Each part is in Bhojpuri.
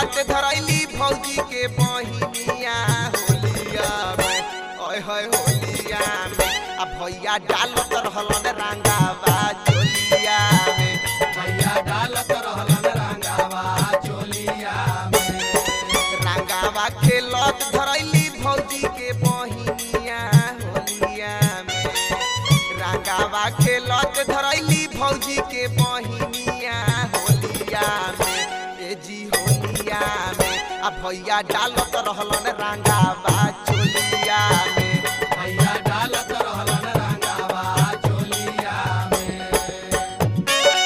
खेलत धरैली भौजी के बहिनिया होलिया में ओए होए होलिया में आ भैया डालत रहलन रंगावा चोलिया में भैया डालत रहलन रंगावा चोलिया में रंगावा खेलत धरैली भौजी के बहिनिया होलिया में रंगावा खेलत धरैली भौजी के बहिनिया होलिया में ए जी होलिया में आ भैया डालत रहलन रंगावा चोलिया में भैया डालत रहलन रंगावा चोलिया में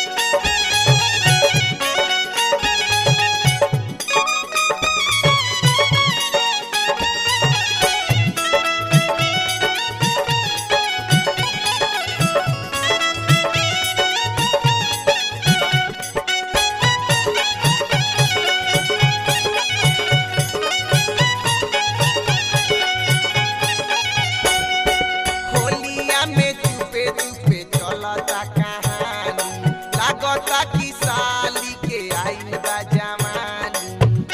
होलिया में चुपे चुपे चलता कहानी लागता कि साली के आइल बा जवानी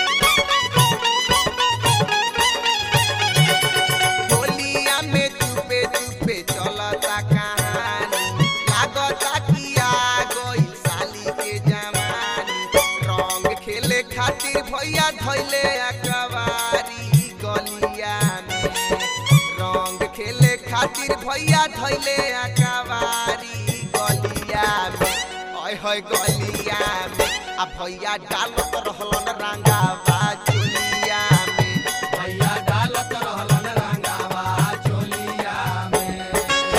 होलिया में चुपे चुपे चलता कहानी लागता कि आ गइल साली के जवानी रंग खेले खातिर भैया धैले अकबारी गलिया में रंग खेले खातिर भैया धैले अकबारी गलिया में ओए होए गलिया में आ भैया डालत रहलन रंगावा चोलिया में भैया डालत रहलन रंगावा चोलिया में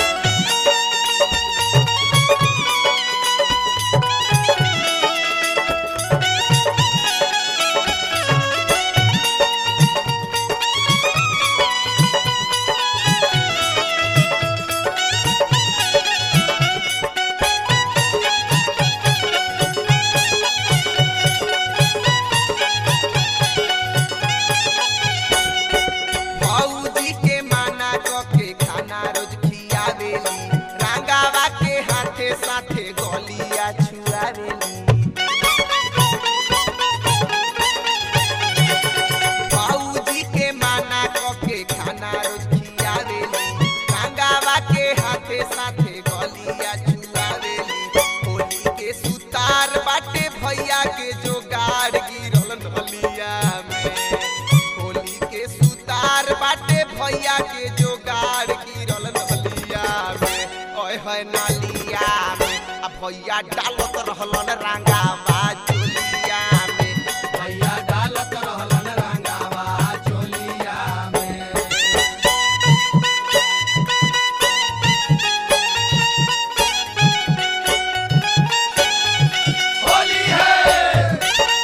भौजी के माना क के खाना रोज खियावेली रंगावा के हाथे साथे गलिया छुआवेली भौजी के माना क के खाना रोज खियावेली रंगावा के हाथे साथे गलिया छुआवेली होली के सुतार बाटे भैया के जोगाड़ गिरल नलिया में होली के सुतार बाटे भैया के जोगाड़ गिरल नलिया में ओए होए नलिया में आ भैया डालत रहलन रंगावा चोलिया में भैया डालत रहलन रंगावा चोलिया में होली है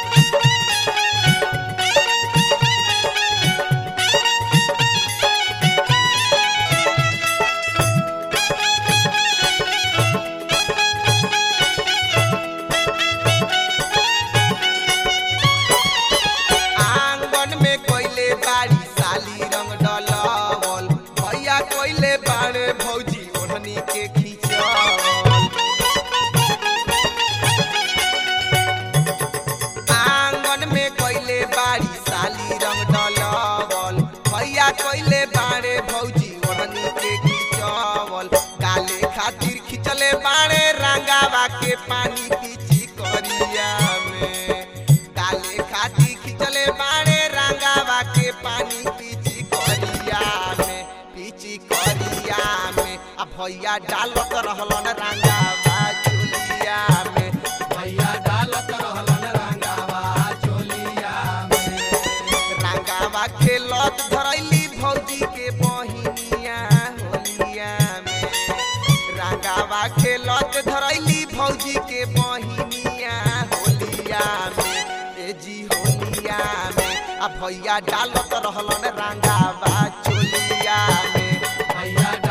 आंगन में कोइले बाड़ी साली रंग डलवल भैया कोइले बाड़े भौजी ओढ़नी के खींचल आंगन में कोइले बाड़ी साली रंग डलवल भैया कोइले बाड़े भौजी ओढ़नी के खींचवल काले खातिर खिंचले बाड़े रंगावा के पानी पीची करिया में काले खातिर खिंचले बाड़े रंगावा के पानी पीची करिया में पीची करिया में आ भैया डालत रहलन रंगावा चोलिया में भैया डालत रहलन रंगावा चोलिया में रंगावा खेलत धरैली भौजी के बहिनिया होलिया में रंगावा खेलत धरैली भौजी के बहिनिया होलिया में ए जी होलिया में आ भैया डालत रहलन रंगावा चोलिया में भैया